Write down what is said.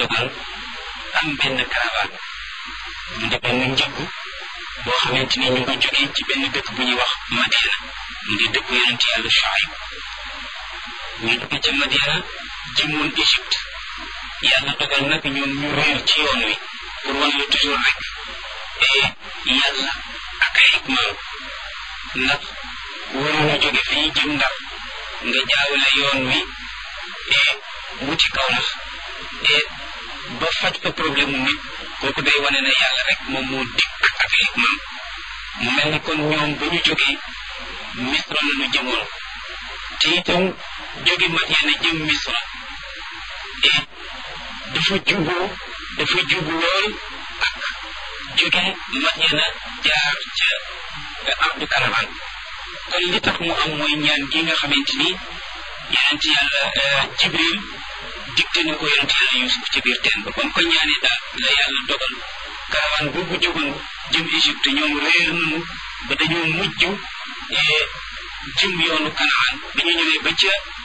dogal am benn caravane mu di benn njëgg boo xamante ni ñu ngi jógee ci benn dëkk bu ñuy wax Madiana mu di dëkk yonent yàlla Shuayb ñu jóge ca Madiana jëmoon Égypte yàlla dogal nag ñoom ñu réer ci yoon wi pour wan la toujours rek yàlla ak ay hikmaam ndax waruñu jóge fii jëm ndar nga jaawale yoon wi wuti kaw nax ba faj fa problème mu nit kooku day wane ne yàlla rek moom moo dikk ak ay hikmaam mu mel ni kon ñoom ba ñu jógee misra la ñu jëmoon te itam jóge Madiana jëm misra dafa jubu dafa jubu lool ak jóge Madiana jaar ca ardu karaman kon li tax mu am mooy ñaan gi nga xamante ni yonent yàlla jibril digte na ko yonent yàlla yusuf ca biir teen ba ba mu ko ñaanee daal la yàlla dogal karawan boobu jógoon jëm Égypte ñoom réer nañu ba dañoo mujj jëm yoonu kanaan bi ñu ñëwee ba ca